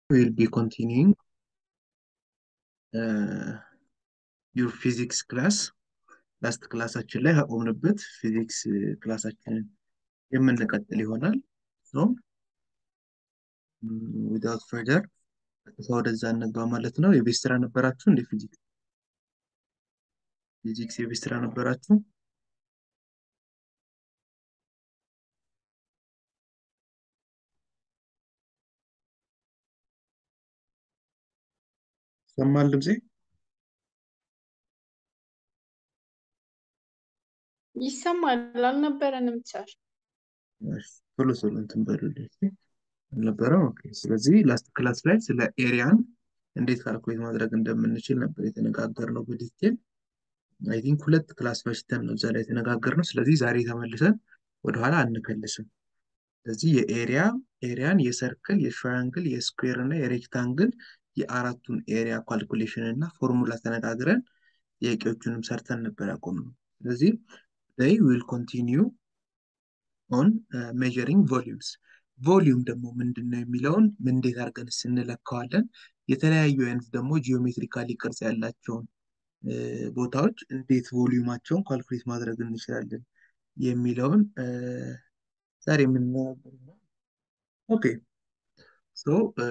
will be continuing uh, your physics class ላስት ክላሳችን ላይ አቆምንበት ፊዚክስ ክላሳችንን የምንቀጥል ይሆናል። ዊዳውት ፈርደር ቀጥታ ወደዛ እንግባ ማለት ነው። የቤት ስራ ነበራችሁ እንደ ፊዚክስ ፊዚክስ የቤት ስራ ነበራችሁ? ይሰማል ድምፄ? ይሰማል። አልነበረንም ቻል ቶሎ ቶሎ እንትን በሉልኝ አልነበረም። ኦኬ። ስለዚህ ላስት ክላስ ላይ ስለ ኤሪያን እንዴት ካልኩሌት ማድረግ እንደምንችል ነበር የተነጋገርነው በዲቴል። አይ ቲንክ ሁለት ክላስ በሽተን ነው እዛ ላይ የተነጋገርነው። ስለዚህ ዛሬ ተመልሰን ወደኋላ አንከልስም። ስለዚህ የኤሪያ ኤሪያን የሰርክል፣ የትራያንግል፣ የስኩዌር እና የሬክታንግል የአራቱን ኤሪያ ካልኩሌሽን እና ፎርሙላ ተነጋግረን ጥያቄዎቹንም ሰርተን ነበር ያቆምነው። ስለዚህ they will continue on uh, measuring volumes ቮሊዩም ደግሞ ምንድን ነው የሚለውን እንዴት አድርገን ስንለካዋለን የተለያዩ አይነት ደግሞ ጂኦሜትሪካሊ ቅርጽ ያላቸውን ቦታዎች እንዴት ቮሊዩማቸውን ካልኩሌት ማድረግ እንችላለን የሚለውን ዛሬ የምንነጋገር ኦኬ ሶ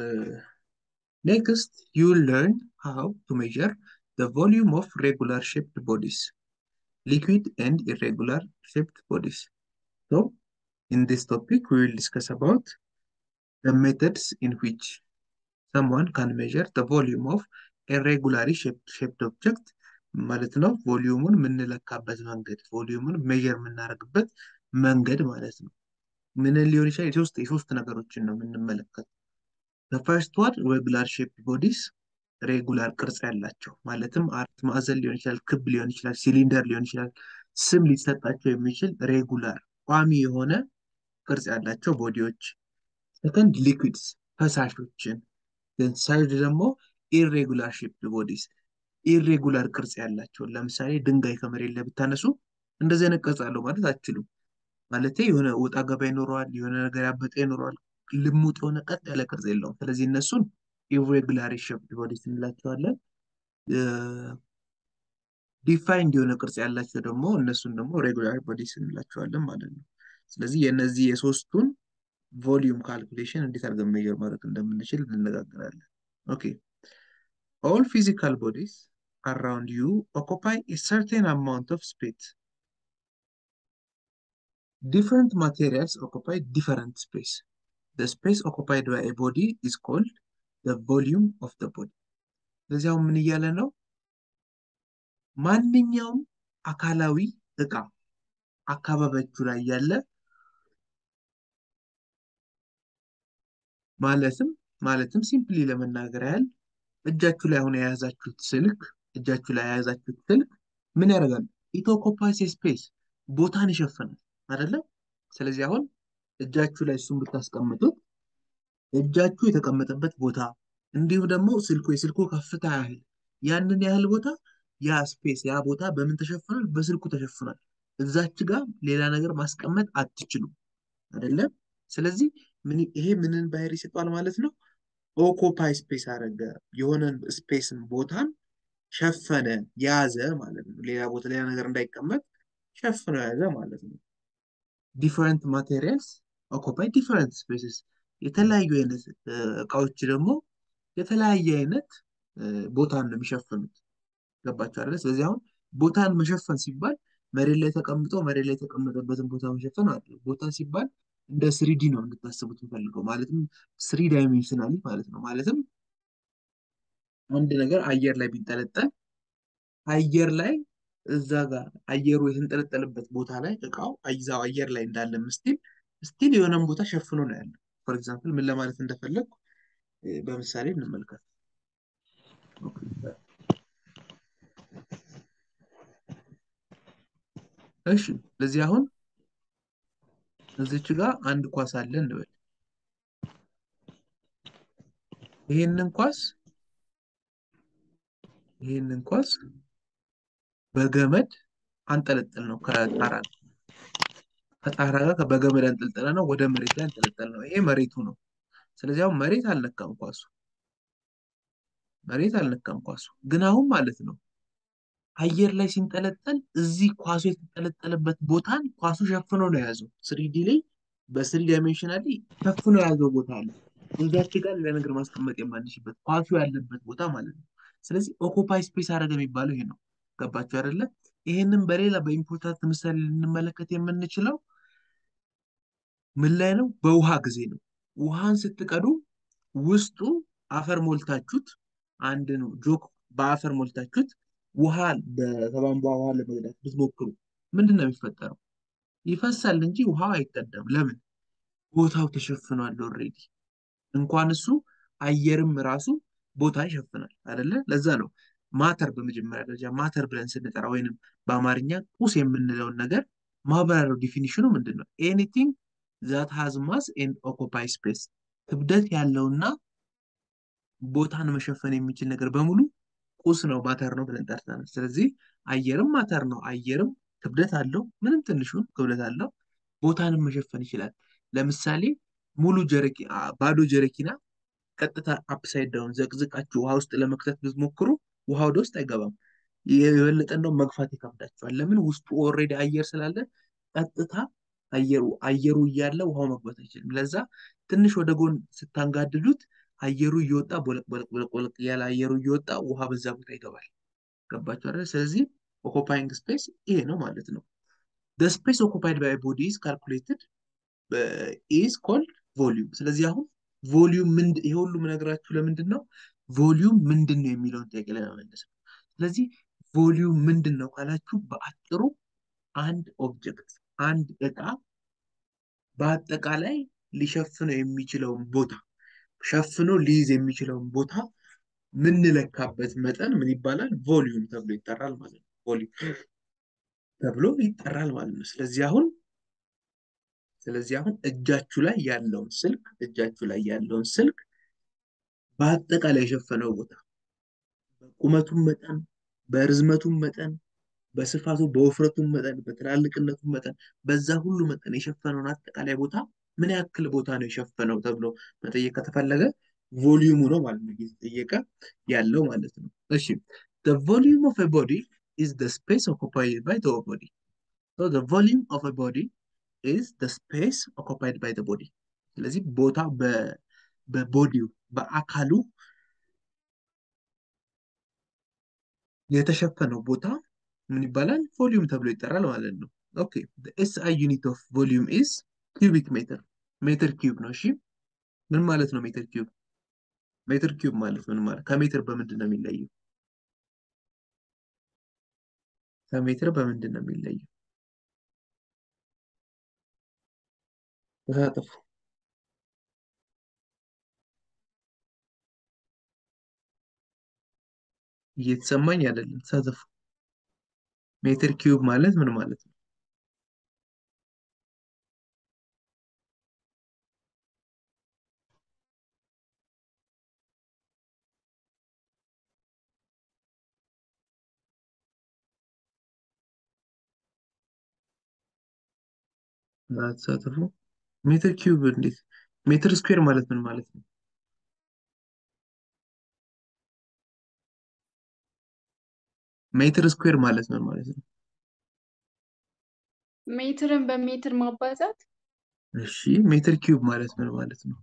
ኔክስት ዩ ለርን ሃው ቱ ሜዥር the volume of regular shaped bodies liquid and irregular shaped bodies so In this topic, we will discuss about the methods in which someone can measure the volume of a regularly shaped, shaped object ማለት ነው። ቮሊዩሙን የምንለካበት መንገድ ቮሊዩሙን ሜዥር የምናደርግበት መንገድ ማለት ነው። ምን ሊሆን ይችላል? የሶስት የሶስት ነገሮችን ነው የምንመለከት። ፈርስት ዋን ሬጉላር ሼፕድ ቦዲስ ሬጉላር ቅርጽ ያላቸው ማለትም አራት ማዕዘን ሊሆን ይችላል፣ ክብ ሊሆን ይችላል፣ ሲሊንደር ሊሆን ይችላል። ስም ሊሰጣቸው የሚችል ሬጉላር ቋሚ የሆነ ቅርጽ ያላቸው ቦዲዎች። ሰከንድ ሊኩዊድስ ፈሳሾችን። ሰርድ ደግሞ ኢሬጉላር ሼፕድ ቦዲስ ኢሬጉላር ቅርጽ ያላቸውን ለምሳሌ ድንጋይ ከመሬት ላይ ብታነሱ እንደዚህ አይነት ቅርጽ አለው ማለት አትችሉም። ማለት የሆነ ወጣ ገባ ይኖረዋል፣ የሆነ ነገር ያበጠ ይኖረዋል። ልሙጥ የሆነ ቀጥ ያለ ቅርጽ የለውም። ስለዚህ እነሱን ኢሬጉላር ሼፕድ ቦዲስ እንላቸዋለን። ዲፋይንድ የሆነ ቅርጽ ያላቸው ደግሞ እነሱን ደግሞ ሬጉላር ቦዲስ እንላቸዋለን ማለት ነው። ስለዚህ የእነዚህ የሶስቱን ቮሊዩም ካልኩሌሽን እንዴት አድርገን ሜዥር ማድረግ እንደምንችል እንነጋገራለን። ኦኬ ኦል ፊዚካል ቦዲስ አራውንድ ዩ ኦኩፓይ ኤ ሰርቴን አማውንት ኦፍ ስፔስ ዲፍረንት ማቴሪያልስ ኦኩፓይ ዲፈረንት ስፔስ the space occupied by a body is called the volume of the body ስለዚህ አሁን ምን እያለ ነው ማንኛውም አካላዊ እቃ አካባቢያችሁ ላይ ያለ ማለትም ማለትም ሲምፕሊ ለመናገር ያህል እጃችሁ ላይ አሁን የያዛችሁት ስልክ እጃችሁ ላይ የያዛችሁት ስልክ ምን ያደርጋል? ኢቶኮፓሲ ስፔስ ቦታን ይሸፍናል አይደለም? ስለዚህ አሁን እጃችሁ ላይ እሱን ብታስቀምጡት እጃችሁ የተቀመጠበት ቦታ እንዲሁም ደግሞ ስልኩ የስልኩ ከፍታ ያህል ያንን ያህል ቦታ ያ ስፔስ ያ ቦታ በምን ተሸፍኗል? በስልኩ ተሸፍኗል። እዛች ጋር ሌላ ነገር ማስቀመጥ አትችሉም አይደለም? ስለዚህ ይሄ ምንን ባህሪ ይሰጧል ማለት ነው? ኦኮፓይ ስፔስ አደረገ፣ የሆነን ስፔስን ቦታን ሸፈነ፣ ያዘ ማለት ነው። ሌላ ቦታ ሌላ ነገር እንዳይቀመጥ ሸፍኖ ያዘ ማለት ነው። ዲፈረንት ማቴሪያልስ ኦኮፓይ ዲፈረንት ስፔስስ፣ የተለያዩ አይነት እቃዎች ደግሞ የተለያየ አይነት ቦታን ነው የሚሸፍኑት። ገባችሁ አይደለ? ስለዚህ አሁን ቦታን መሸፈን ሲባል መሬት ላይ ተቀምጦ መሬት ላይ የተቀመጠበትን ቦታ መሸፈን አለ። ቦታ ሲባል እንደ ስሪዲ ነው እንድታስቡት የምፈልገው ማለትም ስሪ ዳይሜንሽናሊ ማለት ነው። ማለትም አንድ ነገር አየር ላይ ቢንጠለጠል አየር ላይ እዛ ጋር አየሩ የተንጠለጠለበት ቦታ ላይ እቃው እዛው አየር ላይ እንዳለ ስቲል ስቲል የሆነን ቦታ ሸፍኖ ነው ያለው። ፎር ኤግዛምፕል ምን ለማለት እንደፈለግኩ በምሳሌ እንመልከት። እሺ ስለዚህ አሁን እዚች ጋር አንድ ኳስ አለ እንበል። ይሄንን ኳስ ይሄንን ኳስ በገመድ አንጠለጠል ነው ከጣራ ከጣራ ጋር በገመድ አንጠልጠለ ነው ወደ መሬት ላይ አንጠለጠል ነው። ይሄ መሬቱ ነው። ስለዚህ አሁን መሬት አልነካም ኳሱ መሬት አልነካም ኳሱ። ግን አሁን ማለት ነው አየር ላይ ሲንጠለጠል እዚህ ኳሱ የተንጠለጠለበት ቦታን ኳሱ ሸፍኖ ነው የያዘው። ስሪዲ ላይ በስሪ ዳይሜንሽናሊ ሸፍኖ የያዘው ቦታ አለ። እዛች ጋር ሌላ ነገር ማስቀመጥ የማንችልበት ኳሱ ያለበት ቦታ ማለት ነው። ስለዚህ ኦኮፓይ ስፔስ አደረገ የሚባለው ይሄ ነው። ገባችሁ አይደለ? ይሄንን በሌላ በኢምፖርታንት ምሳሌ ልንመለከት የምንችለው ምን ላይ ነው? በውሃ ጊዜ ነው። ውሃን ስትቀዱ ውስጡ አፈር ሞልታችሁት አንድ ነው ጆክ በአፈር ሞልታችሁት ውሃ በቧንቧ ውሃ ለመቅዳት ብትሞክሩ ምንድን ነው የሚፈጠረው? ይፈሳል እንጂ ውሃው አይቀዳም። ለምን? ቦታው ተሸፍኗል ኦልሬዲ። እንኳን እሱ አየርም ራሱ ቦታ ይሸፍናል አይደለ? ለዛ ነው ማተር በመጀመሪያ ደረጃ ማተር ብለን ስንጠራ ወይንም በአማርኛ ቁስ የምንለውን ነገር ማብራሪያው ዲፊኒሽኑ ምንድን ነው? ኤኒቲንግ ዛት ሃዝ ማስ ኤንድ ኦኮፓይ ስፔስ ክብደት ያለውና ቦታን መሸፈን የሚችል ነገር በሙሉ ቁስ ነው ማተር ነው ብለን ጠርተናል። ስለዚህ አየርም ማተር ነው። አየርም ክብደት አለው፣ ምንም ትንሹን ክብደት አለው፣ ቦታንም መሸፈን ይችላል። ለምሳሌ ሙሉ ጀረኪ ባዶ ጀረኪና ቀጥታ አፕሳይድ ዳውን ዘቅዝቃችሁ ውሃ ውስጥ ለመክተት ብትሞክሩ ውሃ ወደ ውስጥ አይገባም። የበለጠ እንደው መግፋት ይከብዳችኋል። ለምን? ውስጡ ኦልሬዲ አየር ስላለ ቀጥታ አየሩ አየሩ እያለ ውሃው መግባት አይችልም። ለዛ ትንሽ ወደ ጎን ስታንጋድዱት አየሩ እየወጣ ቦለቅ ቦለቅ ቦለቅ ቦለቅ እያለ አየሩ እየወጣ ውሃ በዛ ቦታ ይገባል። ገባችሁ አይደል? ስለዚህ ኦኮፓይንግ ስፔስ ይሄ ነው ማለት ነው። the space occupied by a body is calculated uh, is called volume። ስለዚህ አሁን ቮሊዩም ምንድን ይሄ ሁሉ የምነግራችሁ ለምንድን ነው? ቮሊዩም ምንድን ነው የሚለውን ጥያቄ ለመመለስ ነው። ስለዚህ ቮሊዩም ምንድን ነው ካላችሁ በአጭሩ አንድ ኦብጀክት አንድ እቃ በአጠቃላይ ሊሸፍነው የሚችለውን ቦታ ሸፍኖ ሊይዝ የሚችለውን ቦታ ምንለካበት መጠን ምን ይባላል? ቮሊዩም ተብሎ ይጠራል ማለት ነው። ቮሊዩም ተብሎ ይጠራል ማለት ነው። ስለዚህ አሁን ስለዚህ አሁን እጃችሁ ላይ ያለውን ስልክ እጃችሁ ላይ ያለውን ስልክ በአጠቃላይ የሸፈነው ቦታ በቁመቱም መጠን በርዝመቱም መጠን በስፋቱ በውፍረቱም መጠን በትላልቅነቱም መጠን በዛ ሁሉ መጠን የሸፈነውን አጠቃላይ ቦታ ምን ያክል ቦታ ነው የሸፈነው ተብሎ መጠየቅ ከተፈለገ ቮሊዩሙ ነው ማለት ነው እየተጠየቀ ያለው ማለት ነው። እሺ the volume of a body is the space occupied by the body. So the volume of a body is the space occupied by the body. ስለዚህ ቦታ በቦዲው በአካሉ የተሸፈነው ቦታ ምን ይባላል? ቮሊዩም ተብሎ ይጠራል ማለት ነው። ኦኬ ኤስ አይ ዩኒት ኦፍ ቮሊዩም ኢዝ ኪዩቢክ ሜትር ሜትር ኪዩብ ነው። እሺ ምን ማለት ነው ሜትር ኪዩብ? ሜትር ኪዩብ ማለት ምን ማለት ከሜትር በምንድን ነው የሚለየው? ከሜትር በምንድን ነው የሚለየው? ተሳተፉ። እየተሰማኝ አይደለም። ተሳተፉ። ሜትር ኪዩብ ማለት ምን ማለት ነው? ተሳተፉ። ሜትር ኪዩብ እንዴት? ሜትር ስኩዌር ማለት ምን ማለት ነው? ሜትር ስኩዌር ማለት ምን ማለት ነው? ሜትርን በሜትር ማባዛት እሺ ሜትር ኪዩብ ማለት ምን ማለት ነው?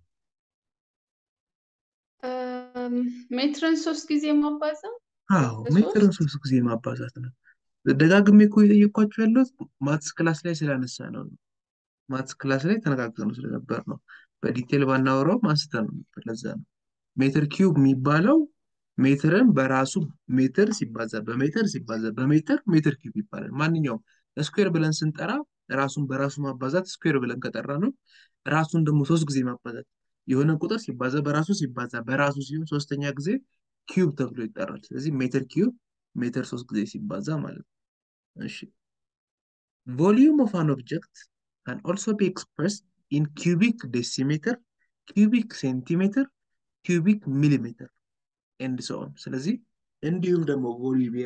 እም፣ ሜትርን ሶስት ጊዜ ማባዛት አዎ ሜትርን በሶስት ሶስት ጊዜ ማባዛት ነው። ደጋግሜ እኮ የጠየኳችሁ ያለሁት ማትስ ክላስ ላይ ስላነሳ ነው። ማትስ ክላስ ላይ ተነጋግረን ስለነበር ነው። በዲቴል ባናወራውም አንስተን ነበር። ለዛ ነው ሜትር ኪዩብ የሚባለው ሜትርን በራሱ ሜትር ሲባዛ በሜትር ሲባዛ በሜትር ሜትር ኪዩብ ይባላል። ማንኛውም ስኩዌር ብለን ስንጠራ ራሱን በራሱ ማባዛት ስኩዌር ብለን ከጠራ ነው። ራሱን ደግሞ ሶስት ጊዜ ማባዛት የሆነ ቁጥር ሲባዛ በራሱ ሲባዛ በራሱ ሲሆን ሶስተኛ ጊዜ ኪዩብ ተብሎ ይጠራል። ስለዚህ ሜትር ኪዩብ ሜትር ሶስት ጊዜ ሲባዛ ማለት ነው። እሺ volume of an object can also be expressed in cubic decimeter, cubic centimeter, cubic millimeter and so on። ስለዚህ እንዲሁም ደግሞ ቮሊዩም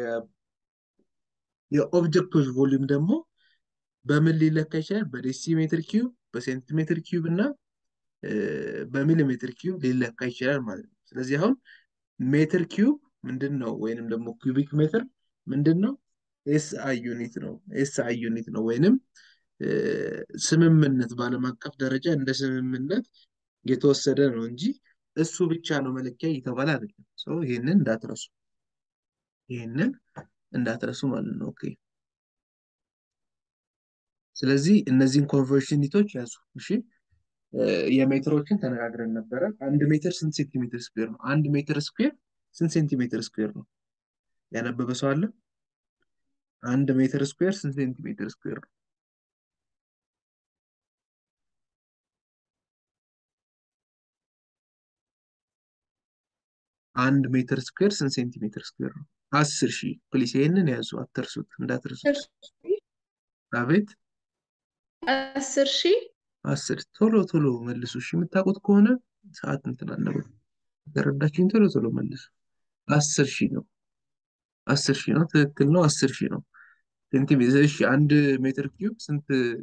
የኦብጀክቶች ቮሊዩም ደግሞ በምን ሊለካ ይችላል? በዴሲሜትር ኪዩብ፣ በሴንቲሜትር ኪዩብ እና እ፣ በሚሊሜትር ኪዩብ ሊለካ ይችላል ማለት ነው። ስለዚህ አሁን ሜትር ኪዩብ ምንድን ነው? ወይንም ደግሞ ኩቢክ ሜትር ምንድን ነው? ኤስ አይ ዩኒት ነው። ኤስ አይ ዩኒት ነው ወይንም እ፣ ስምምነት በዓለም አቀፍ ደረጃ እንደ ስምምነት የተወሰደ ነው እንጂ እሱ ብቻ ነው መለኪያ እየተባለ አይደለም። ሰው ይህንን እንዳትረሱ፣ ይህንን እንዳትረሱ ማለት ነው። ኦኬ። ስለዚህ እነዚህን ኮንቨርሽን ዩኒቶች ያዙ። እሺ እ፣ የሜትሮችን ተነጋግረን ነበረ። አንድ ሜትር ስንት ሴንቲሜትር ስኩዌር ነው? አንድ ሜትር ስኩዌር ስንት ሴንቲሜትር ስኩዌር ነው? ያነበበ ሰው አለ? አንድ ሜትር ስኩዌር ስንት ሴንቲሜትር ስኩዌር ነው? አንድ ሜትር ስኩዌር ስንት ሴንቲሜትር ስኩዌር ነው? አስር ሺህ ፕሊስ፣ ይህንን ያዙ፣ አትርሱት፣ እንዳትርሱት። አቤት አስር ሺህ አስር ቶሎ ቶሎ መልሱ። እሺ የምታውቁት ከሆነ ሰዓት እንትን አለበት። የተረዳችሁኝ ቶሎ ቶሎ መልሱ። አስር ሺህ ነው። አስር ሺህ ነው። ትክክል ነው። አስር ሺህ ነው ሴንቲሜትር። እሺ አንድ ሜትር ኪዩብ ስንት?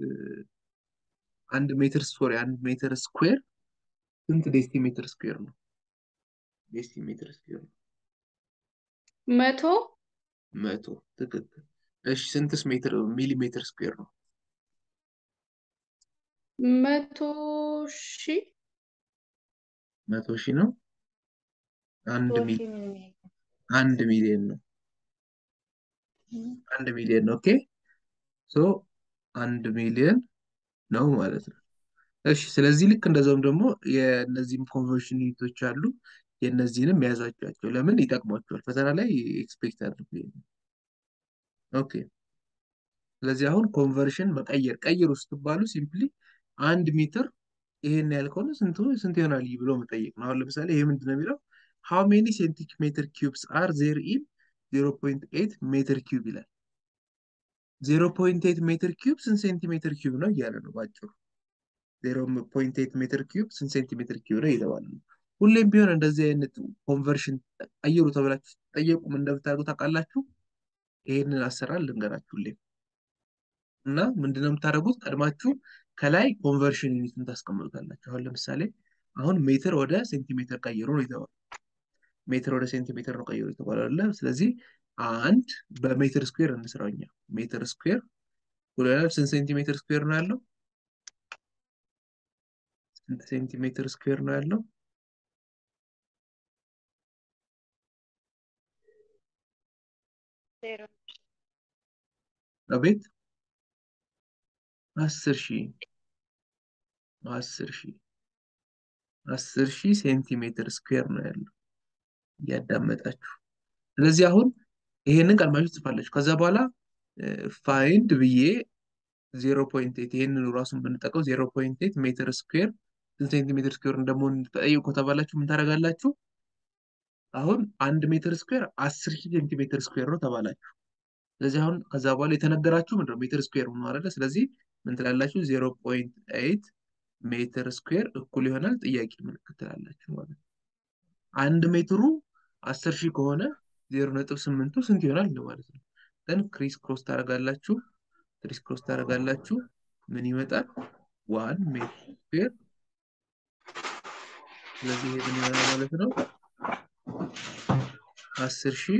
አንድ ሜትር ሶሪ፣ አንድ ሜትር ስኩዌር ስንት ዴሲሜትር ስኩዌር ነው? ዴሲሜትር ስኩዌር ነው መቶ መቶ። ትክክል። እሺ ስንትስ ሜትር ሚሊሜትር ስኩዌር ነው? መቶ ሺህ መቶ ሺህ ነው። አንድ ሚሊ አንድ ሚሊዮን ነው። አንድ ሚሊዮን ነው። ኦኬ ሶ አንድ ሚሊዮን ነው ማለት ነው። እሺ ስለዚህ ልክ እንደዛውም ደግሞ የእነዚህም ኮንቨርሽን ዩኒቶች አሉ። የእነዚህንም የያዛቸዋቸው ለምን ይጠቅሟቸዋል? ፈተና ላይ ኤክስፔክት አድርጉ። ይሄንን። ኦኬ ስለዚህ አሁን ኮንቨርሽን መቀየር ቀይሩ ስትባሉ ሲምፕሊ አንድ ሜትር ይሄን ያህል ከሆነ ስንት ስንት ይሆናል ብሎ መጠየቅ ነው። አሁን ለምሳሌ ይሄ ምንድን ነው የሚለው ሃው ሜኒ ሴንቲሜትር ኪዩብስ አር ዜር ኢን ዜሮ ፖይንት ኤይት ሜትር ኪዩብ ይላል። ዜሮ ፖይንት ኤይት ሜትር ኪዩብ ስንት ሴንቲሜትር ኪዩብ ነው እያለ ነው ባጭሩ። ዜሮ ፖይንት ኤይት ሜትር ኪዩብ ስንት ሴንቲሜትር ኪዩብ ነው እየተባለ ነው። ሁሌም ቢሆን እንደዚህ አይነት ኮንቨርሽን ቀይሩ ተብላችሁ ስትጠየቁ ምን እንደምታደርጉ ታውቃላችሁ? ይሄንን አሰራር ልንገራችሁ ሁሌም እና ምንድነው የምታደርጉት? ቀድማችሁ ከላይ ኮንቨርሽን ዩኒትን ታስቀምጡታላችሁ። አሁን ለምሳሌ አሁን ሜትር ወደ ሴንቲሜትር ቀይሩ ነው የተባለው። ሜትር ወደ ሴንቲሜትር ነው ቀይሩ የተባለው አይደለ? ስለዚህ አንድ በሜትር ስኩዌር እንስራው እኛ ሜትር ስኩዌር ሁለት ስንት ሴንቲሜትር ስኩዌር ነው ያለው? ስንት ሴንቲሜትር ስኩዌር ነው ያለው? አቤት አስር ሺህ አስር ሺህ አስር ሺህ ሴንቲሜትር ስኩዌር ነው ያለው እያዳመጣችሁ። ስለዚህ አሁን ይሄንን ቀድማችሁ ትጽፋላችሁ። ከዛ በኋላ ፋይንድ ብዬ ዜሮ ፖይንት ኤይት ይሄንን ራሱን ብንጠቀው ዜሮ ፖይንት ኤይት ሜትር ስኩዌር ስንት ሴንቲሜትር ስኩዌር እንደመሆን ተጠይቁ ከተባላችሁ ምን ታደርጋላችሁ? አሁን አንድ ሜትር ስኩዌር አስር ሺህ ሴንቲሜትር ስኩዌር ነው ተባላችሁ። ስለዚህ አሁን ከዛ በኋላ የተነገራችሁ ምንድን ነው ሜትር ስኩዌር ነው አይደለ? ስለዚህ ምን ትላላችሁ? ዜሮ ፖይንት ኤይት ሜትር ስኩዌር እኩል ይሆናል ጥያቄ ምልክት ትላላችሁ ማለት ነው። አንድ ሜትሩ አስር ሺህ ከሆነ ዜሮ ነጥብ ስምንቱ ስንት ይሆናል ማለት ነው። ደን ክሪስ ክሮስ ታደርጋላችሁ ክሪስ ክሮስ ታደርጋላችሁ ምን ይመጣል? ዋን ሜትር ስኩዌር ስለዚህ ይሄ ምን ይሆናል ማለት ነው? አስር ሺህ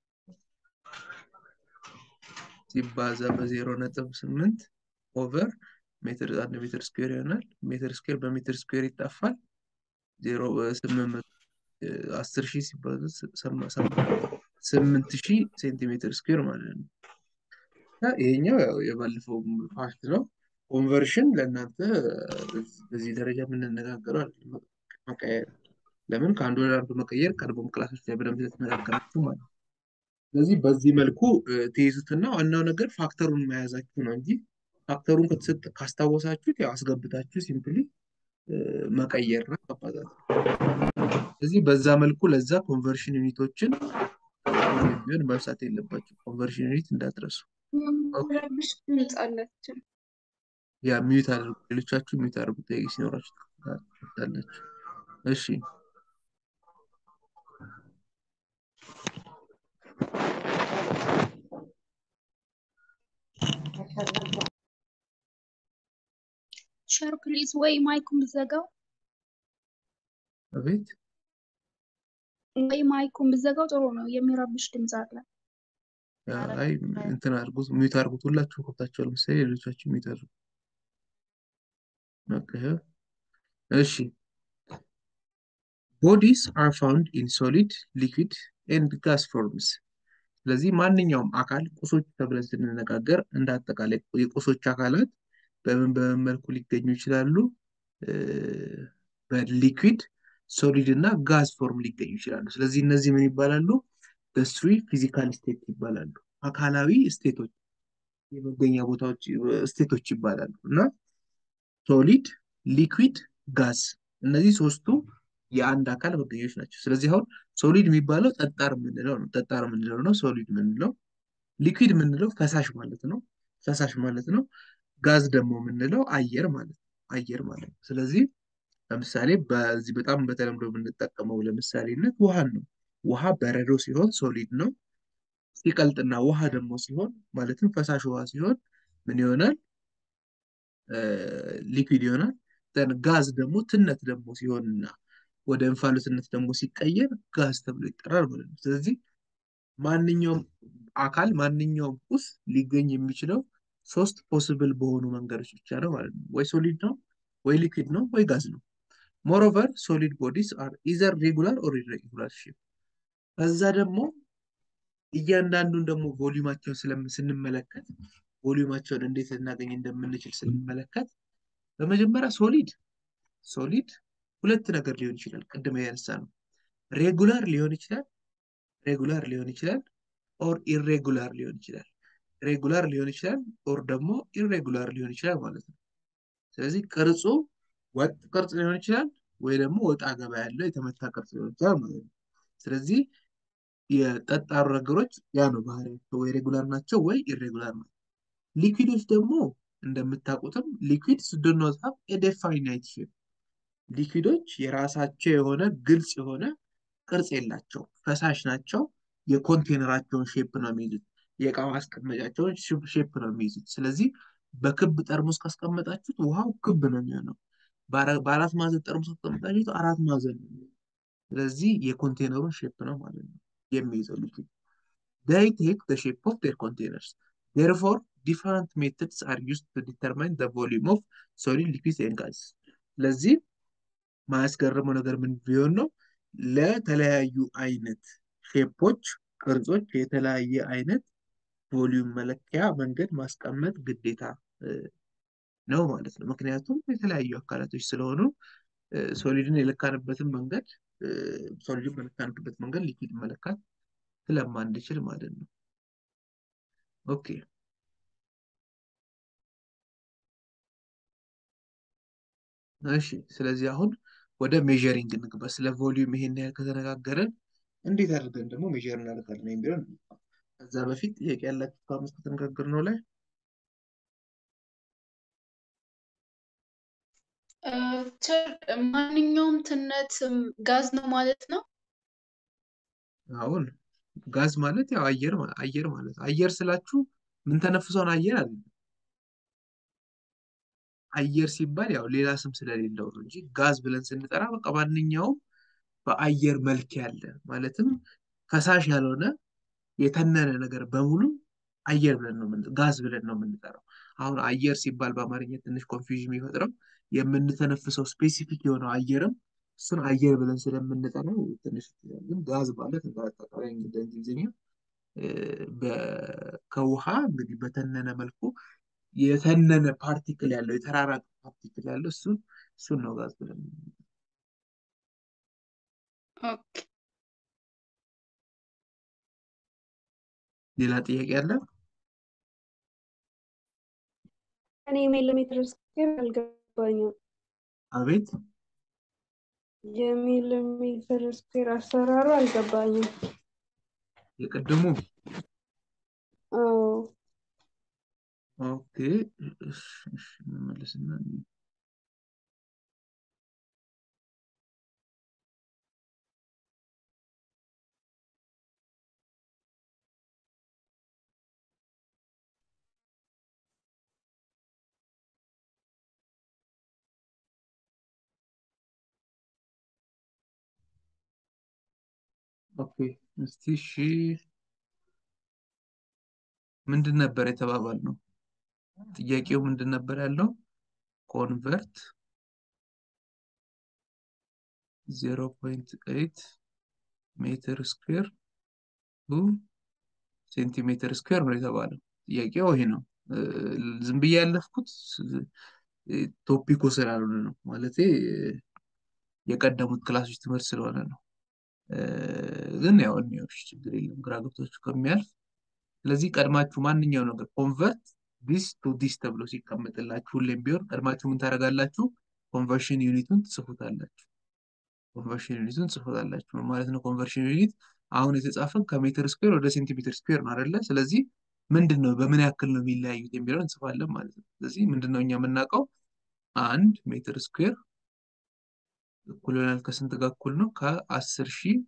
ሲባዛ በዜሮ ነጥብ ስምንት ኦቨር ሜትር አንድ ሜትር ስኩዌር ይሆናል። ሜትር ስኩዌር በሜትር ስኩዌር ይጣፋል። ዜሮ ስምንት መቶ አስር ሺህ ሲባዛ ስምንት ሺህ ሴንቲሜትር ስኩዌር ማለት ነው። ይሄኛው ያው የባለፈው ፓርት ነው። ኮንቨርሽን ለእናንተ በዚህ ደረጃ የምንነጋገረው አይደለም። መቀየር ለምን ከአንዱ ወደ አንዱ መቀየር ቀድሞም ክላሶች ላይ በደንብ ስለተነጋገራችሁ ማለት ነው። ስለዚህ በዚህ መልኩ ትይዙትና ዋናው ነገር ፋክተሩን መያዛችሁ ነው እንጂ ፋክተሩን ከተሰጠ ካስታወሳችሁት ያው አስገብታችሁ ሲምፕሊ መቀየር ነው ማባዛት። ስለዚህ በዛ መልኩ ለዛ ኮንቨርሽን ዩኒቶችን ቢሆን መርሳት የለባቸው። ኮንቨርሽን ዩኒት እንዳትረሱ። ረብሽ ድምፅ አላቸው። ያ ሚዩት አድርጉ። ሌሎቻችሁ ሚዩት አድርጉ። ጥያቄ ሲኖራችሁ ታላችሁ። እሺ ሸር ፕሊዝ ወይ ማይኩን ብዘጋው አቤት ወይ ማይኩን ብዘጋው ጥሩ ነው። የሚረብሽ ድምፅ አለ። አይ እንትን አድርጉት፣ ሚዩት አድርጉት። ሁላችሁም ከብታችኋል መሰለኝ። ሌሎቻችሁ ሚዩት አድርጉ። ኦኬ፣ እሺ ቦዲስ አር ፋውንድ ኢን ሶሊድ ሊኩዊድ ኤንድ ጋስ ፎርምስ። ስለዚህ ማንኛውም አካል ቁሶች ተብለን ስንነጋገር እንደ አጠቃላይ የቁሶች አካላት በምን በምን መልኩ ሊገኙ ይችላሉ? በሊኩዊድ ሶሊድ እና ጋዝ ፎርም ሊገኙ ይችላሉ። ስለዚህ እነዚህ ምን ይባላሉ? በስሪ ፊዚካል ስቴት ይባላሉ። አካላዊ ስቴቶች የመገኛ ቦታዎች ስቴቶች ይባላሉ እና ሶሊድ፣ ሊኩዊድ፣ ጋዝ እነዚህ ሶስቱ የአንድ አካል መገኛዎች ናቸው። ስለዚህ አሁን ሶሊድ የሚባለው ጠጣር የምንለው ነው። ጠጣር የምንለው ነው ሶሊድ የምንለው። ሊኩዊድ የምንለው ፈሳሽ ማለት ነው። ፈሳሽ ማለት ነው። ጋዝ ደግሞ የምንለው አየር ማለት ነው። አየር ማለት ነው። ስለዚህ ለምሳሌ በዚህ በጣም በተለምዶ የምንጠቀመው ለምሳሌነት ውሃን ነው። ውሃ በረዶ ሲሆን ሶሊድ ነው። ሲቀልጥና ውሃ ደግሞ ሲሆን ማለትም ፈሳሽ ውሃ ሲሆን ምን ይሆናል? ሊኩዊድ ይሆናል። ጋዝ ደግሞ ትነት ደግሞ ሲሆንና ወደ እንፋሎትነት ደግሞ ሲቀየር ጋዝ ተብሎ ይጠራል ማለት ነው። ስለዚህ ማንኛውም አካል ማንኛውም ቁስ ሊገኝ የሚችለው ሶስት ፖስብል በሆኑ መንገዶች ብቻ ነው ማለት ነው። ወይ ሶሊድ ነው፣ ወይ ሊኩዊድ ነው፣ ወይ ጋዝ ነው። ሞሮቨር ሶሊድ ቦዲስ አር ኢዘር ሬጉላር ኦር ኢሬጉላር ሼፕ። ከዛ ደግሞ እያንዳንዱን ደግሞ ቮሊዩማቸውን ስንመለከት ቮሊዩማቸውን እንዴት ልናገኝ እንደምንችል ስንመለከት በመጀመሪያ ሶሊድ ሶሊድ ሁለት ነገር ሊሆን ይችላል። ቅድም ያነሳ ነው። ሬጉላር ሊሆን ይችላል ሬጉላር ሊሆን ይችላል ኦር ኢሬጉላር ሊሆን ይችላል። ሬጉላር ሊሆን ይችላል ኦር ደግሞ ኢሬጉላር ሊሆን ይችላል ማለት ነው። ስለዚህ ቅርጹ ወጥ ቅርጽ ሊሆን ይችላል ወይ ደግሞ ወጣ ገባ ያለው የተመታ ቅርጽ ሊሆን ይችላል ማለት ነው። ስለዚህ የጠጣሩ ነገሮች ያ ነው ባህሪያቸው፣ ወይ ሬጉላር ናቸው ወይ ኢሬጉላር ናቸው። ሊኩዊዶች ደግሞ እንደምታውቁትም ሊኩዊድስ ዱ ኖት ሃቭ ኤ ዴፋይናይት ሼፕ ሊኩዊዶች የራሳቸው የሆነ ግልጽ የሆነ ቅርጽ የላቸው፣ ፈሳሽ ናቸው። የኮንቴነራቸውን ሼፕ ነው የሚይዙት። የእቃ ማስቀመጫቸውን ሼፕ ነው የሚይዙት። ስለዚህ በክብ ጠርሙስ ካስቀመጣችሁት ውሃው ክብ ነው የሚሆነው። በአራት ማዕዘን ጠርሙስ ካስቀመጣችሁት አራት ማዕዘን ነው። ስለዚህ የኮንቴነሩን ሼፕ ነው ማለት ነው የሚይዘው ሊኩዊድ። they take the shape of their containers. Therefore, different methods are used to determine the volume of solid, liquid and gas. ስለዚህ ማያስገርመው ነገር ምን ቢሆን ነው ለተለያዩ አይነት ሼፖች፣ ቅርጾች የተለያየ አይነት ቮሊዩም መለኪያ መንገድ ማስቀመጥ ግዴታ ነው ማለት ነው። ምክንያቱም የተለያዩ አካላቶች ስለሆኑ ሶሊድን የለካንበትን መንገድ ሶሊድን በለካንበት መንገድ ሊኩዊድ መለካት ስለማንችል ማለት ነው። ኦኬ እሺ። ስለዚህ አሁን ወደ ሜዠሪንግ እንግባ። ስለ ቮሊዩም ይሄን ያህል ከተነጋገረን እንዴት አድርገን ደግሞ ሜዠር እናደርጋለን የሚለውን ከዛ በፊት ጥያቄ ያላችሁ ከአምስት ከተነጋገርነው ላይ ማንኛውም ትነት ጋዝ ነው ማለት ነው። አሁን ጋዝ ማለት ያው አየር አየር ማለት አየር ስላችሁ ምን ተነፍሰውን አየር አለ አየር ሲባል ያው ሌላ ስም ስለሌለው ነው እንጂ ጋዝ ብለን ስንጠራ በቃ ማንኛውም በአየር መልክ ያለ ማለትም ፈሳሽ ያልሆነ የተነነ ነገር በሙሉ አየር ብለን ነው ጋዝ ብለን ነው የምንጠራው። አሁን አየር ሲባል በአማርኛ ትንሽ ኮንፊውዥን የሚፈጥረው የምንተነፍሰው ስፔሲፊክ የሆነው አየርም እሱን አየር ብለን ስለምንጠራው ትንሽ ግን ጋዝ ማለት አጠቃላይ እንግዲህ እንግሊዝኛ ከውሃ እንግዲህ በተነነ መልኩ የተነነ ፓርቲክል ያለው የተራራቀ ፓርቲክል ያለው እሱን እሱን ነው ጋዝ ብለን ኦኬ ሌላ ጥያቄ አለ? እኔ ሚሊሜትር ስኬር አልገባኝም። አቤት የሚሊሜትር ስኬር አሰራሩ አልገባኝም። የቅድሙ አዎ ኦኬ እሺ፣ እሺ፣ እንመለስና ኦኬ እስቲ እሺ ምንድን ነበር የተባባል ነው? ጥያቄው ምንድን ነበር ያለው? ኮንቨርት 0.8 ሜትር ስኩዌር ቱ ሴንቲሜትር ስኩዌር ነው የተባለው። ጥያቄው ይሄ ነው። እ፣ ዝም ብዬ ያለፍኩት እ፣ ቶፒኩ ስላልሆነ ነው። ማለቴ እ፣ የቀደሙት ክላሶች ትምህርት ስለሆነ ነው። እ፣ ግን ያው እኒዎች ችግር የለም ግራ ገብቷችሁ ከሚያልፍ ስለዚህ ቀድማችሁ ማንኛው ነገር ኮንቨርት ዲስ ቱ ዲስ ተብሎ ሲቀመጥላችሁ ሁሌም ቢሆን ቀድማችሁ ምን ታደርጋላችሁ? ኮንቨርሽን ዩኒቱን ትጽፉታላችሁ። ኮንቨርሽን ዩኒቱን ትጽፉታላችሁ ምን ማለት ነው? ኮንቨርሽን ዩኒት አሁን የተጻፈን ከሜትር ስኩዌር ወደ ሴንቲሜትር ስኩዌር ነው አይደለ? ስለዚህ ምንድን ነው በምን ያክል ነው የሚለያዩት የሚለውን እንጽፋለን ማለት ነው። ስለዚህ ምንድን ነው እኛ የምናውቀው አንድ ሜትር ስኩዌር እኩል ይሆናል ከስንት ጋር እኩል ነው? ከአስር ሺህ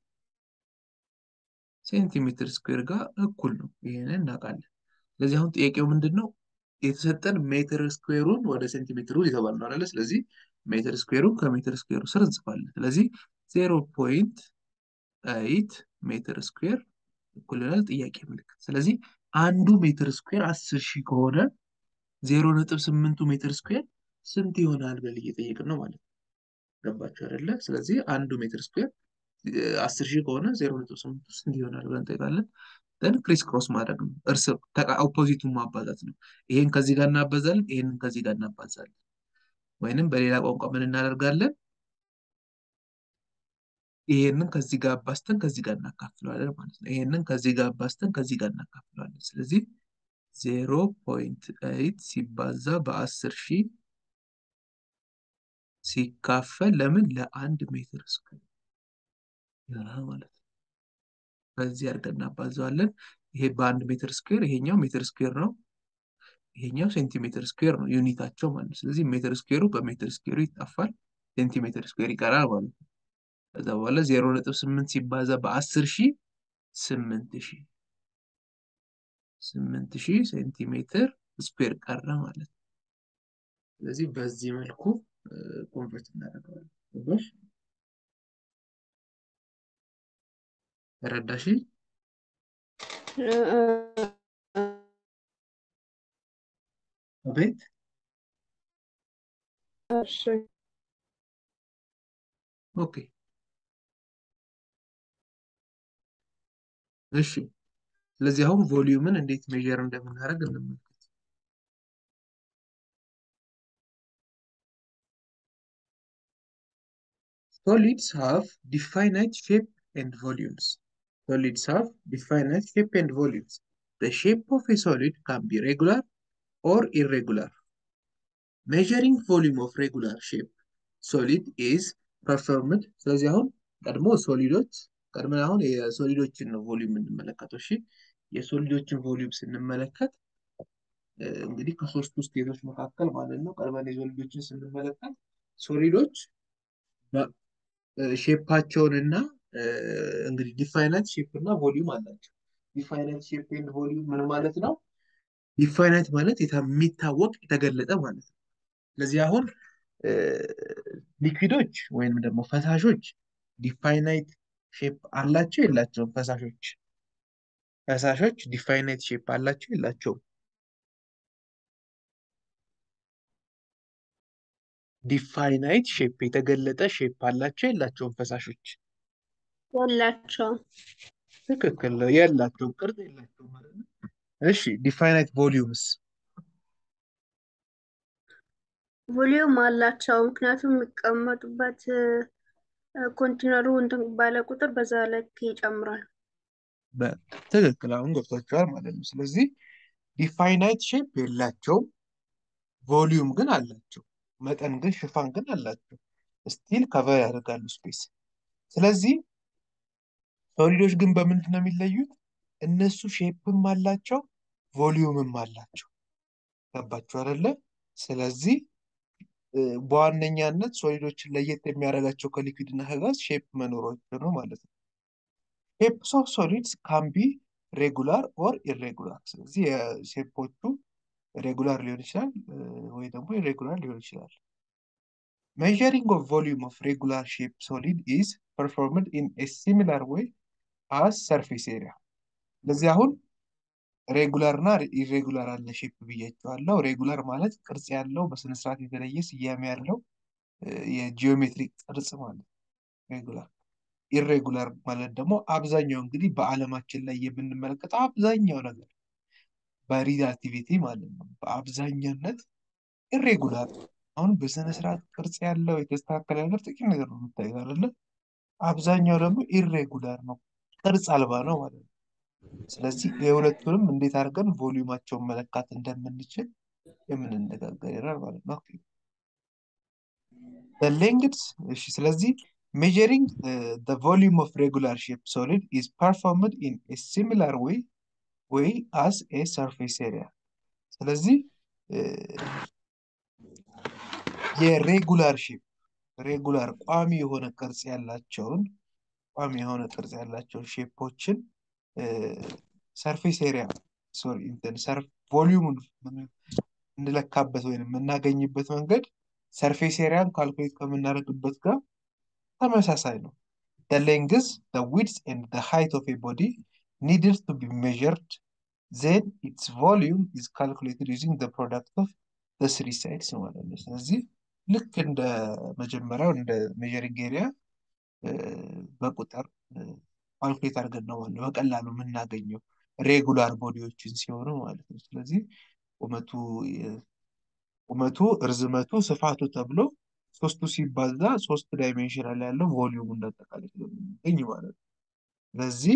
ሴንቲሜትር ስኩዌር ጋር እኩል ነው። ይሄንን እናውቃለን። ስለዚህ አሁን ጥያቄው ምንድን ነው? የተሰጠን ሜትር ስኩዌሩን ወደ ሴንቲሜትሩ የተባል ነው አይደለ? ስለዚህ ሜትር ስኩዌሩን ከሜትር ስኩዌሩ ስር እንጽፋለን። ስለዚህ ዜሮ ፖይንት ኤይት ሜትር ስኩዌር እኩል ይሆናል ጥያቄ ምልክት። ስለዚህ አንዱ ሜትር ስኩዌር አስር ሺህ ከሆነ ዜሮ ነጥብ ስምንቱ ሜትር ስኩዌር ስንት ይሆናል ብለን እየጠየቅን ነው ማለት ነው። ገባችሁ አይደለ? ስለዚህ አንዱ ሜትር ስኩዌር አስር ሺህ ከሆነ ዜሮ ነጥብ ስምንቱ ስንት ይሆናል ብለን እንጠይቃለን። ደን ክሪስ ክሮስ ማድረግ ነው። እርስ ኦፖዚቱን ማባዛት ነው። ይሄን ከዚህ ጋር እናባዛለን፣ ይሄንን ከዚህ ጋር እናባዛለን። ወይንም በሌላ ቋንቋ ምን እናደርጋለን? ይሄንን ከዚህ ጋር አባዝተን ከዚህ ጋር እናካፍለዋለን ማለት ነው። ይሄንን ከዚህ ጋር አባዝተን ከዚህ ጋር እናካፍለዋለን። ስለዚህ ዜሮ ፖይንት ኤይት ሲባዛ በአስር ሺህ ሲካፈል ለምን ለአንድ ሜትር ስኩዌር ይሆናል ማለት ነው። በዚህ አድርገን እናባዘዋለን። ይሄ በአንድ ሜትር ስኩዌር፣ ይሄኛው ሜትር ስኩዌር ነው፣ ይሄኛው ሴንቲሜትር ስኩዌር ነው ዩኒታቸው ማለት ነው። ስለዚህ ሜትር ስኩዌሩ በሜትር ስኩዌሩ ይጠፋል፣ ሴንቲሜትር ስኩዌር ይቀራል ማለት ነው። ከዛ በኋላ ዜሮ ነጥብ ስምንት ሲባዛ በአስር ሺህ ስምንት ሺህ ስምንት ሺህ ሴንቲሜትር ስኩዌር ቀረ ማለት ነው። ስለዚህ በዚህ መልኩ ኮንቨርት እናደርገዋለን። ገባሽ? ተረዳሽ? አቤት እሺ ኦኬ እሺ። ስለዚህ አሁን ቮሊዩምን እንዴት ሜዥር እንደምናደርግ እንመልከት። Solids have definite shape and volumes. Solids have definite shape and volumes. The shape of a solid can be regular or irregular. Measuring volume of regular shape solid is performed ስለዚህ አሁን ቀድሞ ሶሊዶች ቀድመን አሁን የሶሊዶችን ነው ቮሊዩም የምንመለከተው። እሺ የሶሊዶችን ቮሊዩም ስንመለከት እ፣ እንግዲህ ከሶስቱ ስቴቶች መካከል ማለት ነው ቀድመን የሶሊዶችን ስንመለከት ሶሊዶች ሼፓቸውን እና እንግዲህ ዲፋይናይት ሼፕ እና ቮሊዩም አላቸው። ዲፋይናይት ሼፕ ኤንድ ቮሊዩም ምን ማለት ነው? ዲፋይናይት ማለት የታ- የሚታወቅ የተገለጠ ማለት ነው። ስለዚህ አሁን ሊኩዊዶች ወይም ደግሞ ፈሳሾች ዲፋይናይት ሼፕ አላቸው የላቸውም? ፈሳሾች ፈሳሾች ዲፋይናይት ሼፕ አላቸው የላቸውም? ዲፋይናይት ሼፕ የተገለጠ ሼፕ አላቸው የላቸውም? ፈሳሾች የላቸውም። ትክክል ነው። የላቸውም፣ ቅርጽ የላቸውም ማለት ነው። እሺ ዲፋይናይት ቮሊዩምስ ቮሊዩም አላቸው። ምክንያቱም የሚቀመጡበት ኮንቲነሩ እንትን ባለ ቁጥር በዛ ልክ ይጨምራል። ትክክል፣ አሁን ገብቷቸዋል ማለት ነው። ስለዚህ ዲፋይናይት ሼፕ የላቸውም፣ ቮሊዩም ግን አላቸው። መጠን ግን ሽፋን ግን አላቸው። ስቲል ከቨር ያደርጋሉ ስፔስ። ስለዚህ ሶሊዶች ግን በምንድን ነው የሚለዩት? እነሱ ሼፕም አላቸው ቮሊዩምም አላቸው። ገባችሁ አይደለ? ስለዚህ እ፣ በዋነኛነት ሶሊዶችን ለየት የሚያደርጋቸው ከሊኩዊድ እና ከጋዝ ሼፕ መኖራቸው ነው ማለት ነው። ሼፕስ ኦፍ ሶሊድስ ካን ቢ ሬጉላር ኦር ኢሬጉላር። ስለዚህ የሼፖቹ ሬጉላር ሊሆን ይችላል እ፣ ወይ ደግሞ ኢሬጉላር ሊሆን ይችላል። Measuring of volume of regular shape solid is performed in a similar way አስ ሰርፌስ ኤሪያ። ስለዚህ አሁን ሬጉላር እና ኢሬጉላር አለ ሼፕ ብያቸዋለሁ። ሬጉላር ማለት ቅርጽ ያለው በስነስርዓት የተለየ ስያሜ ያለው የጂኦሜትሪክ ቅርጽ ማለት ሬጉላር። ኢሬጉላር ማለት ደግሞ አብዛኛው እንግዲህ በዓለማችን ላይ የምንመለከተው አብዛኛው ነገር በሪላቲቪቲ ማለት ነው በአብዛኛነት ኢሬጉላር አሁን በስነ ስርዓት ቅርጽ ያለው የተስተካከለ ነገር ጥቂት ነገር ነው የምታዩት አይደለ? አብዛኛው ደግሞ ኢሬጉላር ነው፣ ቅርጽ አልባ ነው ማለት ነው። ስለዚህ የሁለቱንም እንዴት አድርገን ቮሊዩማቸውን መለካት እንደምንችል የምንነጋገር ይሆናል ማለት ነው። ኦኬ ሌንግዝ እሺ። ስለዚህ ሜጀሪንግ the volume of regular shape solid is performed in a similar way way as a surface area ስለዚህ የሬጉላር ሼፕ ሬጉላር ቋሚ የሆነ ቅርጽ ያላቸውን ቋሚ የሆነ ቅርጽ ያላቸውን ሼፖችን ሰርፌስ ኤሪያ ሶሪ እንትን ሰርፍ ቮሊዩሙን እንለካበት ወይም የምናገኝበት መንገድ ሰርፌስ ኤሪያን ካልኩሌት ከምናደርግበት ጋር ተመሳሳይ ነው። the length, the width and the height of a body needed to be measured then its volume is calculated using the product of the three sides ማለት ነው። ስለዚህ ልክ እንደ መጀመሪያው እንደ ሜጀሪንግ ኤሪያ በቁጥር ካልኩሌት አድርገን ነው ማለት ነው በቀላሉ የምናገኘው ሬጉላር ቦዲዎችን ሲሆኑ ማለት ነው። ስለዚህ ቁመቱ ቁመቱ፣ እርዝመቱ፣ ስፋቱ ተብሎ ሶስቱ ሲባዛ ሶስት ዳይሜንሽናል ያለው ቮሊዩም እንዳጠቃላይ ስለምናገኝ ማለት ነው። ስለዚህ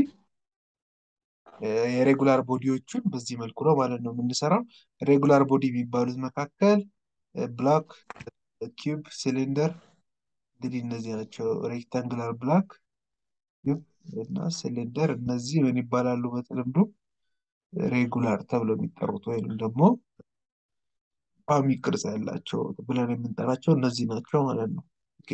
የሬጉላር ቦዲዎቹን በዚህ መልኩ ነው ማለት ነው የምንሰራው። ሬጉላር ቦዲ የሚባሉት መካከል ብላክ፣ ኪዩብ፣ ሲሊንደር እንግዲህ እነዚህ ናቸው። ሬክታንግላር ብላክ፣ ኪዩብ እና ሲሊንደር እነዚህ ምን ይባላሉ በተለምዶ ሬጉላር ተብለው የሚጠሩት ወይም ደግሞ ቋሚ ቅርጽ ያላቸው ብለን የምንጠራቸው እነዚህ ናቸው ማለት ነው። ኦኬ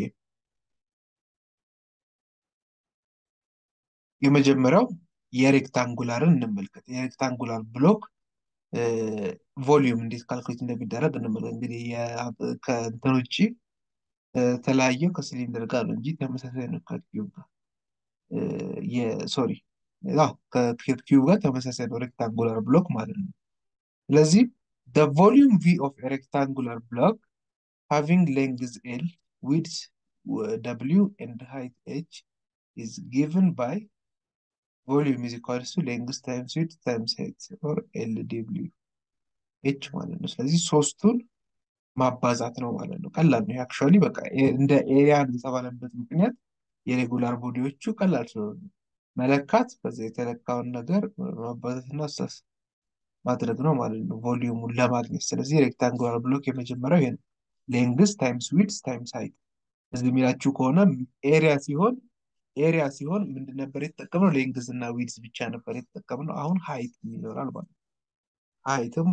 የመጀመሪያው የሬክታንጉላርን እንመልከት። የሬክታንጉላር ብሎክ ቮሊዩም እንዴት ካልኩሌት እንደሚደረግ እንመልከት። እንግዲህ ከእንትን ውጭ የተለያየው ከሲሊንደር ጋር ነው እንጂ ተመሳሳይ ነው ከኪዩብ ጋር የሶሪ ከኪዩብ ጋር ተመሳሳይ ነው ሬክታንጉላር ብሎክ ማለት ነው። ስለዚህ the volume V of a rectangular block having length L, width W and height H is given by volume is equals to length times width times height or LW H ማለት ነው። ስለዚህ ሶስቱን ማባዛት ነው ማለት ነው። ቀላል ነው። አክቹዋሊ በቃ እንደ ኤሪያ የተባለበት ምክንያት የሬጉላር ቦዲዎቹ ቀላል ስለሆነ መለካት በዛ የተለካውን ነገር ማባዛትና አሳስ ማድረግ ነው ማለት ነው ቮሊዩሙን ለማግኘት። ስለዚህ ሬክታንጉላር ብሎክ የመጀመሪያው ይሄ ነው። ሌንግስ ታይምስ ዊድስ ታይምስ ሃይት እዚህ የሚላችሁ ከሆነ ኤሪያ ሲሆን ኤሪያ ሲሆን ምንድን ነበር የተጠቀምነው? ሌንግዝ እና ዊድስ ብቻ ነበር የተጠቀምነው። አሁን ሃይት ይኖራል ማለት ነው። ሃይትም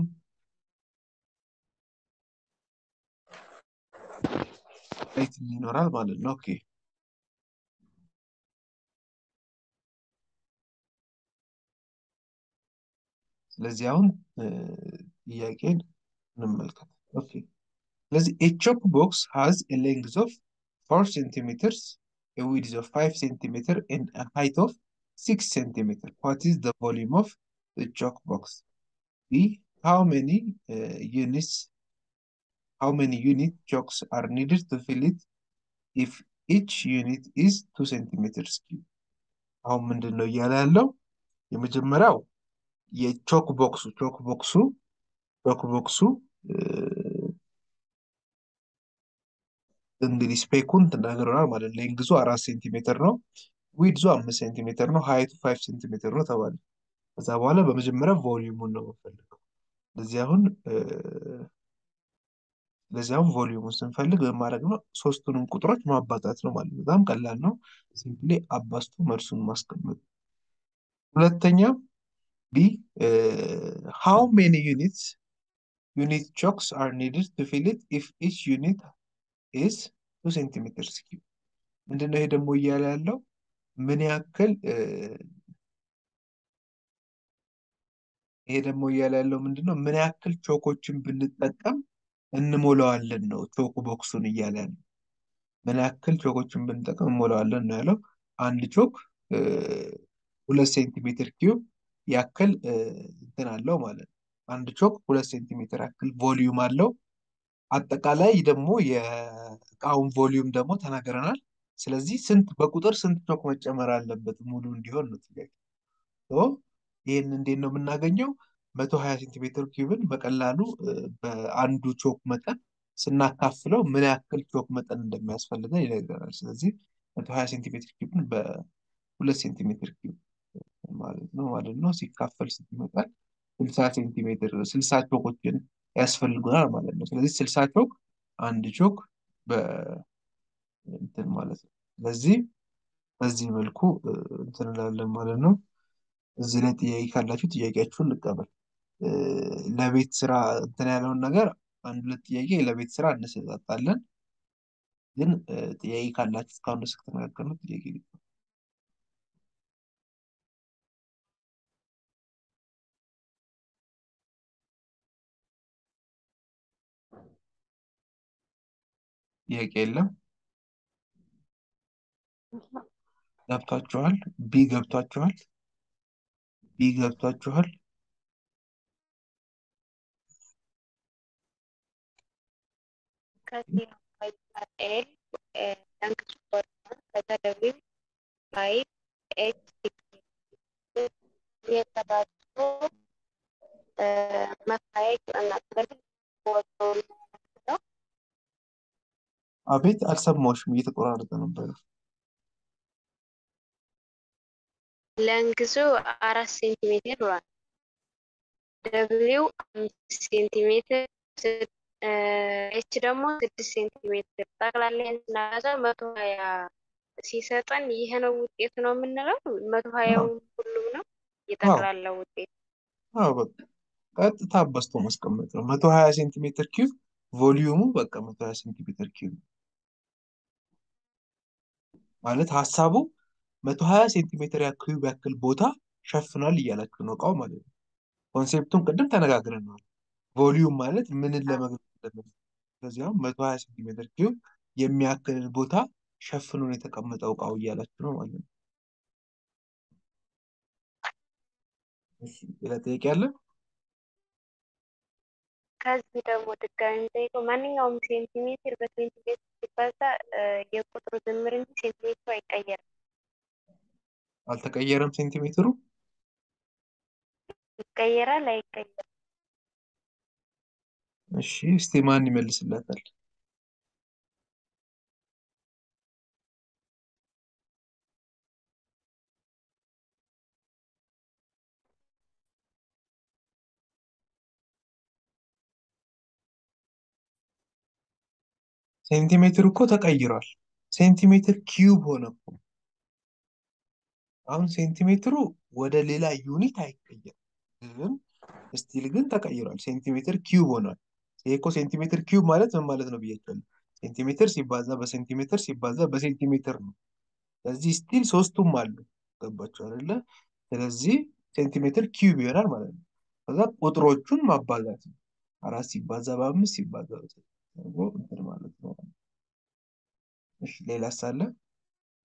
ሃይት ይኖራል ማለት ነው። ኦኬ ስለዚህ አሁን ጥያቄን እንመልከት። ኦኬ ስለዚህ ኤ ቾክ ቦክስ ሃዝ ኤ ሌንግዝ ኦፍ ፎር ሴንቲሜትርስ ኤ ዊድዝ ኦፍ ፋይቭ ሴንቲሜትር ኤንድ ኤ ሃይት ኦፍ ሲክስ ሴንቲሜትር ዋት ኢዝ ዘ ቮሊዩም ኦፍ ዘ ቾክ ቦክስ ቢ ሃው ሜኒ ዩኒትስ ሃው ሜኒ ዩኒት ቾክስ አር ኒድድ ቱ ፊል ኢት ኢፍ ኢች ዩኒት ኢዝ ቱ ሴንቲሜትርስ ኪዩብ አሁን ምንድን ነው እያለ ያለው የመጀመሪያው የቾክ ቦክሱ ቾክ ቦክሱ ቾክ ቦክሱ እንግዲህ ስፔኩን ተናግረናል ማለት ነው። ሌንግዙ አራት ሴንቲሜትር ነው። ዊድዙ አምስት ሴንቲሜትር ነው። ሀይቱ ፋይቭ ሴንቲሜትር ነው ተባለ። ከዛ በኋላ በመጀመሪያ ቮሊዩሙን ነው የምፈልገው። ለዚህ አሁን ለዚህ አሁን ቮሊዩሙን ስንፈልግ በማድረግ ነው ሶስቱንም ቁጥሮች ማባዛት ነው ማለት ነው። በጣም ቀላል ነው። ሲምፕሊ አባዝቶ መልሱን ማስቀመጥ። ሁለተኛ ቢ ሃው ሜኒ ዩኒትስ ዩኒት ቾክስ አር ኒድድ ቱ ፊል ኢት ኢፍ ኢች ዩኒት ኢዝ ቱ ሴንቲሜትር ኪዩብ። ምንድነው ይሄ ደግሞ እያለ ያለው ምን ያክል ይሄ ደግሞ እያለ ያለው ምንድነው ምን ያክል ቾኮችን ብንጠቀም እንሞላዋለን ነው ቾክ ቦክሱን እያለ ያለው ምን ያክል ቾኮችን ብንጠቀም እንሞላዋለን ነው ያለው። አንድ ቾክ ሁለት ሴንቲሜትር ኪዩብ ያክል እ፣ እንትን አለው ማለት ነው። አንድ ቾክ ሁለት ሴንቲሜትር ያክል ቮሊዩም አለው። አጠቃላይ ደግሞ የእቃውን ቮሊዩም ደግሞ ተናግረናል። ስለዚህ ስንት በቁጥር ስንት ቾክ መጨመር አለበት ሙሉ እንዲሆን ነው ጥያቄ። ሶ ይህን እንዴት ነው የምናገኘው? መቶ ሀያ ሴንቲሜትር ኪዩብን በቀላሉ እ፣ በአንዱ ቾክ መጠን ስናካፍለው ምን ያክል ቾክ መጠን እንደሚያስፈልገን ይነግረናል። ስለዚህ መቶ ሀያ ሴንቲሜትር ኪዩብን በሁለት ሴንቲሜትር ኪዩብ ማለት ነው ማለት ነው ሲካፈል ስንት ይመጣል? ስልሳ ሴንቲሜትር ስልሳ ቾኮችን ያስፈልጉናል ማለት ነው። ስለዚህ ስልሳ ቾክ አንድ ቾክ በእንትን ማለት ነው። ስለዚህ በዚህ መልኩ እ፣ እንትን እንላለን ማለት ነው። እዚህ ላይ ጥያቄ ካላችሁ ጥያቄያችሁን ልቀበል። እ፣ ለቤት ስራ እንትን ያለውን ነገር አንድ ሁለት ጥያቄ ለቤት ስራ እንሰጣጣለን። ግን እ፣ ጥያቄ ካላችሁ እስካሁን ድረስ ከተነጋገርነው ጥያቄ ልቀበል። ጥያቄ የለም። ገብቷችኋል? ቢ ገብቷችኋል? ቢ ገብቷችኋል? ከዚህ ኤል ለንግስ ሆርሞን ከተደቢው ፋይቭ ኤች ሲክስ የተባዙ መፋየቅ እናገር ወጡ ነው። አቤት አልሰማሁሽም፣ እየተቆራረጠ ነበር። ለንግሱ አራት ሴንቲሜትር ብሏል። ደብሊው አምስት ሴንቲሜትር ኤች ደግሞ ስድስት ሴንቲሜትር ጠቅላላ ስናበዛው መቶ ሀያ ሲሰጠን ይሄ ነው ውጤት ነው የምንለው። መቶ ሀያው ሁሉም ነው የጠቅላላ ውጤት። አዎ በቃ ቀጥታ አባዝቶ ማስቀመጥ ነው። መቶ ሀያ ሴንቲሜትር ኪዩብ ቮሊዩሙ በቃ መቶ ሀያ ሴንቲሜትር ኪዩብ ማለት ሀሳቡ መቶ ሀያ ሴንቲሜትር ኪዩብ ያክል ቦታ ሸፍኗል እያላችሁ ነው እቃው ማለት ነው። ኮንሴፕቱን ቅድም ተነጋግረናል። ቮሊዩም ማለት ምንን ለመግለጽ እንደምን ስለዚህ አሁን መቶ ሀያ ሴንቲሜትር ኪዩብ የሚያክልን ቦታ ሸፍኖ ነው የተቀመጠው እቃው እያላችሁ ነው ማለት ነው። እሺ ሌላ ጥያቄ አለ? ከዚህ ደግሞ ድጋሚ ጠይቀው ማንኛውም ሴንቲሜትር በሴንቲሜትር ሲባዛ እ፣ የቁጥሩ ድምር እንጂ ሴንቲሜትሩ አይቀየርም። አልተቀየረም ሴንቲሜትሩ? ይቀየራል አይቀየርም? እሺ እስቲ ማን ይመልስላታል? ሴንቲሜትር እኮ ተቀይሯል። ሴንቲሜትር ኪዩብ ሆነ እኮ። አሁን ሴንቲሜትሩ ወደ ሌላ ዩኒት አይቀየርም፣ ግን ስቲል ግን ተቀይሯል። ሴንቲሜትር ኪዩብ ሆኗል። ይሄ እኮ ሴንቲሜትር ኪዩብ ማለት ምን ማለት ነው ብያቸዋለሁ። ሴንቲሜትር ሲባዛ በሴንቲሜትር ሲባዛ በሴንቲሜትር ነው። ስለዚህ ስቲል ሶስቱም አሉ። ገባችሁ አይደለ? ስለዚህ ሴንቲሜትር ኪዩብ ይሆናል ማለት ነው። ከዛ ቁጥሮቹን ማባዛት ነው። አራት ሲባዛ በአምስት ሲባዛ በስድስት አድርጎ እንትን ማለት ነው። እሺ ሌላ ሳለ